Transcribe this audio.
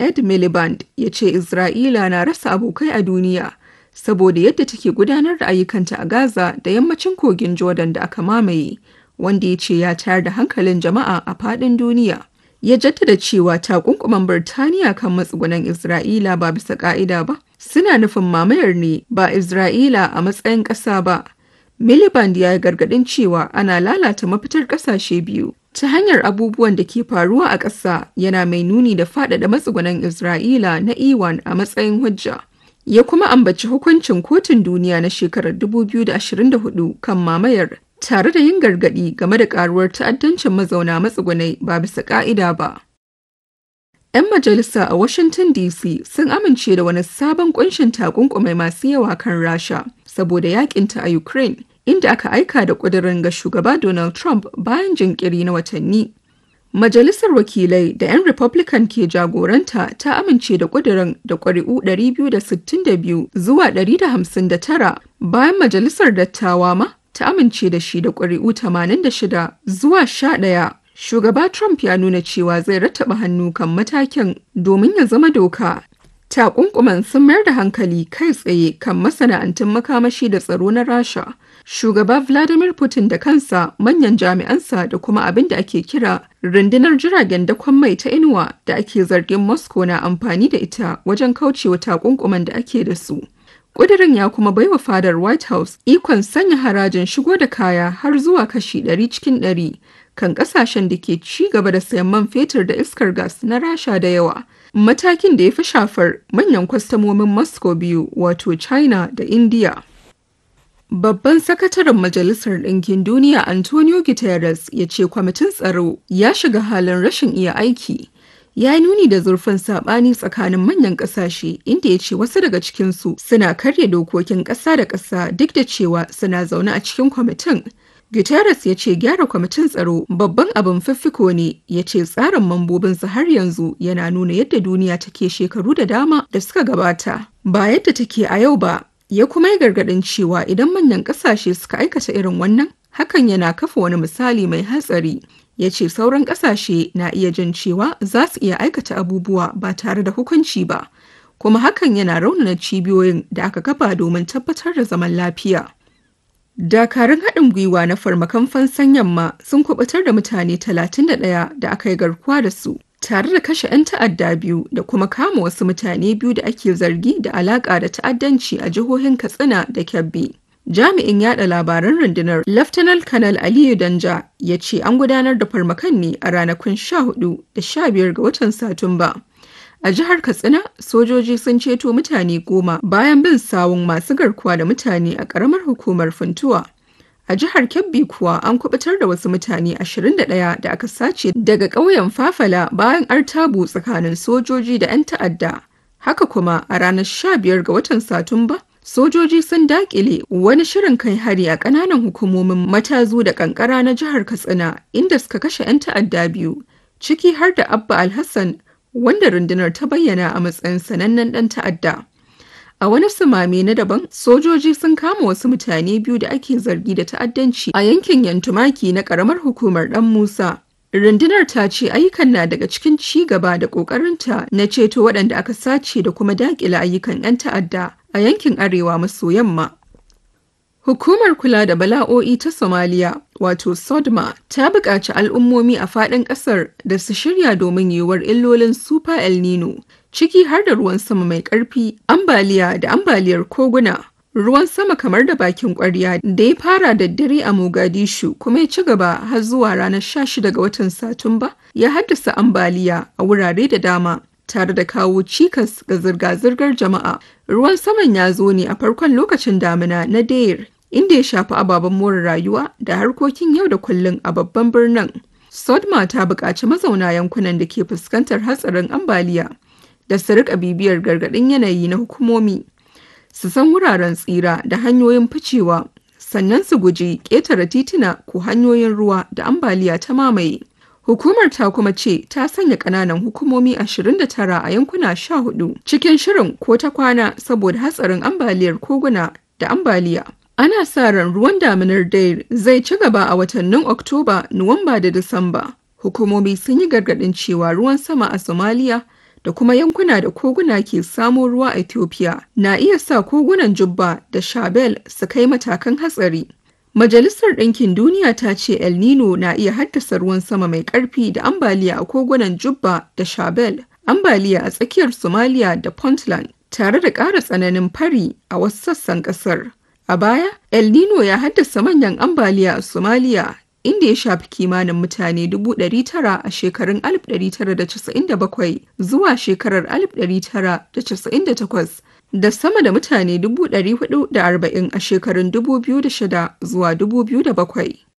Ed Miliband ya ce Isra'ila na rasa abokai a duniya saboda yadda take gudanar da ayyukanta a Gaza da yammacin kogin Jordan da aka mamaye, wanda ya ce ya tayar da hankalin jama'a a faɗin duniya. Ya jaddada cewa takunkuman Birtaniya kan matsugunan Isra'ila ba bisa ƙa'ida ba, suna nufin mamayar ne ba Isra'ila a matsayin ƙasa ba. Miliband ya yi gargaɗin cewa ana lalata mafitar ƙasashe biyu ta hanyar abubuwan da ke faruwa a ƙasa yana mai nuni da faɗaɗa matsugunan Isra'ila na Iwan a matsayin hujja. Ya kuma ambaci hukuncin kotun duniya na shekarar 2024 kan mamayar tare da yin gargaɗi game da ƙaruwar ta'addancin mazauna matsugunai ba bisa ƙa'ida ba. 'Yan majalisa a Washington DC sun amince da wani sabon kunshin takunkumai masu yawa kan Rasha saboda yakinta a Ukraine, inda aka aika da ƙudurin ga shugaba Donald Trump bayan jinkiri na watanni. Majalisar Wakilai da 'yan Republican ke jagoranta ta amince da ƙudurin da ƙuri'u 262 zuwa 159 bayan Majalisar Dattawa ma ta amince da shi da ƙuri'u 86 zuwa 11. Shugaba Trump ya nuna cewa zai rattaba hannu kan matakin domin ya zama doka. Takunkuman sun mayar da hankali kai tsaye kan masana'antun makamashi da tsaro na Rasha. Shugaba Vladimir Putin da kansa manyan jami'ansa da kuma abin da ake kira rundunar jiragen dakon mai ta inuwa da ake zargin Moscow na amfani da ita wajen kaucewa takunkuman da ake da su. Ƙudirin ya kuma baiwa fadar White House ikon sanya harajin shigo da kaya har zuwa kashi 100 cikin 100 kan ƙasashen da ke ci gaba da sayan man fetur da iskar gas na Rasha da yawa. Matakin da ya fi shafar manyan kwastamomin Moscow biyu wato China da India. Babban sakataren Majalisar Ɗinkin Duniya Antonio Guterres ya ce kwamitin tsaro ya shiga halin rashin iya aiki. Ya yi nuni da zurfin saɓani tsakanin manyan ƙasashe inda ya ce wasu daga cikinsu suna karya dokokin ƙasa da ƙasa duk da cewa suna zaune a cikin kwamitin. Guterres ya ce gyara kwamitin tsaro babban abin fiffiko ne ya ce tsarin mambobinsa har yanzu yana nuna yadda duniya take shekaru da dama da suka gabata ba yadda take a yau ba ya kuma yi gargaɗin cewa idan manyan ƙasashe suka aikata irin wannan hakan yana kafa wani misali mai hatsari ya ce sauran ƙasashe na iya jin cewa za su iya aikata abubuwa ba tare da hukunci ba kuma hakan yana raunana cibiyoyin da aka kafa domin tabbatar da zaman lafiya. Dakarun haɗin gwiwa na farmakan fansan yamma sun kubutar da mutane 31 da aka yi garkuwa da su, tare da kashe 'yan ta'adda biyu da kuma kama wasu mutane biyu da ake zargi da alaƙa da ta'addanci a jihohin Katsina da Kebbi. Jami'in yada labaran rundunar Laftanar Kanal Aliyu Danja ya ce an gudanar da farmakan ne a ranakun 14 da 15 ga watan Satumba. A jihar Katsina, sojoji sun ceto mutane goma bayan bin sawun masu garkuwa da mutane a ƙaramar hukumar Funtuwa. A jihar Kebbi kuwa an kubutar da wasu mutane 21 da aka sace daga ƙauyen Fafala bayan artabu tsakanin sojoji da 'yan ta'adda. Haka kuma a ranar 15 ga watan Satumba, sojoji sun dakile wani shirin kai hari a ƙananan hukumomin matazu da ƙanƙara na jihar Katsina inda suka kashe 'yan ta'adda biyu, ciki har da Abba Alhassan wanda rundunar ta bayyana a matsayin sanannen ɗan ta'adda. A wani sumame na daban, sojoji sun kama wasu mutane biyu da ake zargi da ta'addanci a yankin Yantumaki na ƙaramar hukumar ɗan Musa. Rundunar ta ce ayyukan na daga cikin ci gaba da ƙoƙarinta na ceto waɗanda aka sace da kuma daƙile ayyukan 'yan ta'adda a yankin arewa maso yamma. Hukumar kula da bala'o'i ta Somaliya, wato SODMA, ta buƙaci al'ummomi a faɗin ƙasar da su shirya domin yiwuwar illolin Super El Nino, ciki har da ruwan sama mai ƙarfi, ambaliya da ambaliyar koguna. Ruwan sama kamar da bakin ƙwarya da ya fara da dare a Mogadishu kuma ya ci gaba har zuwa ranar 16 ga watan Satumba ya haddasa ambaliya a wurare da dama. tare da kawo cikas ga zirga-zirgar jama'a. Ruwan saman ya zo ne a farkon lokacin damina na Deir, inda ya shafi ababen more rayuwa da harkokin yau da kullum a babban birnin. Sodma ta buƙaci mazauna yankunan da ke fuskantar hatsarin ambaliya da su riƙa bibiyar gargaɗin yanayi na hukumomi. Su san wuraren tsira da hanyoyin ficewa, sannan su guji ƙetare tituna ko hanyoyin ruwa da ambaliya ta mamaye. Hukumar ta kuma ce ta sanya ƙananan hukumomi 29 a yankuna 14 cikin shirin ko ta kwana saboda hatsarin ambaliyar koguna da ambaliya. Ana sa ran ruwan daminar Dair zai ci gaba a watannin Oktoba, Nuwamba da Disamba. Hukumomi sun yi gargaɗin cewa ruwan sama a Somalia da kuma yankuna da koguna ke samo ruwa a Ethiopia na iya sa kogunan Jubba da Shabelle su kai matakan hatsari. Majalisar Ɗinkin Duniya ta ce El Nino na iya haddasa ruwan sama mai ƙarfi da ambaliya a kogunan Jubba da Shabelle, ambaliya a tsakiyar Somalia da Puntland, tare da ƙara tsananin fari a wasu sassan ƙasar. A baya, El Nino ya haddasa manyan ambaliya a Somalia inda ya shafi kimanin mutane 900 a shekarun 1997 zuwa shekarar 1998 da sama da mutane 440 a shekarun 2006 zuwa 2007.